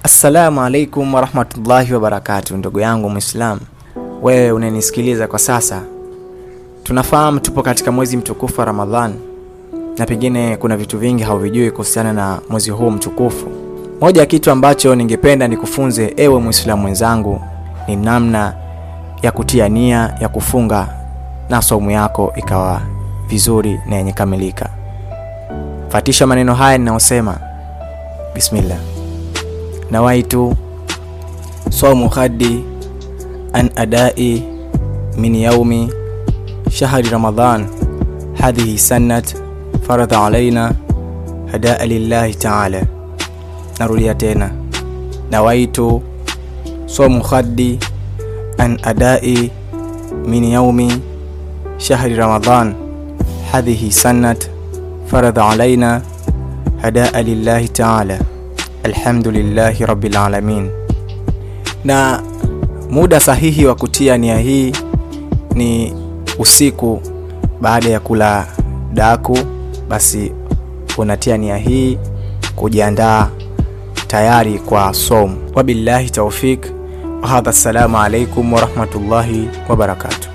Assalamu alaikum warahmatullahi wabarakatu, ndugu yangu Mwislamu, wewe unanisikiliza kwa sasa. Tunafahamu tupo katika mwezi mtukufu wa Ramadhan na pengine kuna vitu vingi hauvijui kuhusiana na mwezi huu mtukufu. Moja ya kitu ambacho ningependa nikufunze ewe Mwislamu mwenzangu ni namna ya kutia nia ya kufunga na saumu yako ikawa vizuri na yenye kamilika. Fatisha maneno haya ninayosema, bismillah nawaitu saumu ghadi an adai min yaumi shahri ramadan hadhihi sanat faradha alaina hadaa lillahi taala. Narudia tena, nawaitu saumu ghadi an adai min yaumi shahri ramadan hadhihi sanat faradha alaina hadaa lillahi taala Alhamdulillahi rabbil alamin. Na muda sahihi wa kutia nia hii ni usiku baada ya kula daku, basi unatia nia hii kujiandaa tayari kwa somu. Wabillahi taufik wa hadha, assalamu alaikum warahmatullahi wabarakatuh.